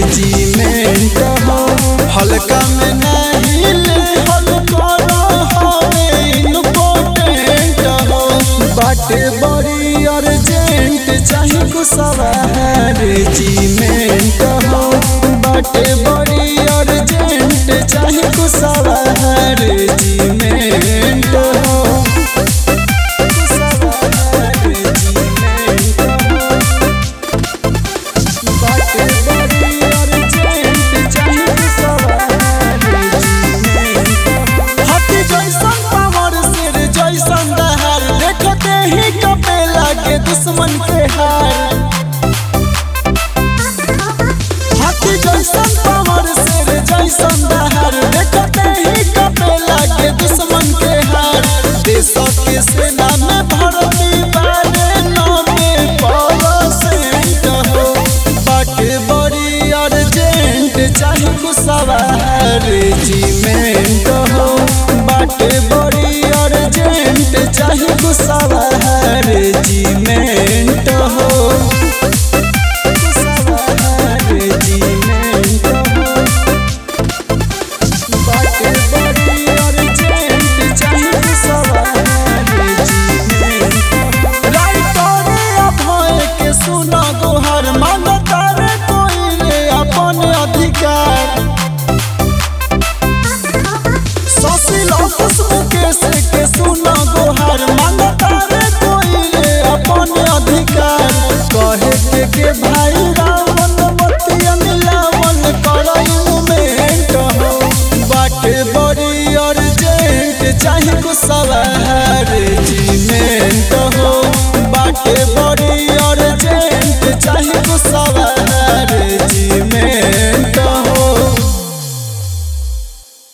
regiment हो हल्का में नहीं ले हल्का हवे इम्पोर्टेंट हो बाटे बड़ी अर्जेंट चाहे कुसवा रेजिमेंट हो बाटे बड़ी अर्जेंट चाहे कुसवा रेजिमेंट हो कुसवा रेजिमेंट हो बाटे बड़ी अर्जेंट चाहे कुसवा रेजिमेंट हो हाथी जैसन पावर शेर जैसन दहार देखते ही कपे लागे दुश्मन के हार हाथी जैसन पावर शेर जैसन दहार देखते ही कपे लागे दुश्मन के हार देश के सेना में भर्ती बारे नामे परसेंट हो बाटे बड़ी अर्जेंट चाहे कुसवा रेजिमेंट हो बाटे बड़ी अर्जेंट चाहे कुसवा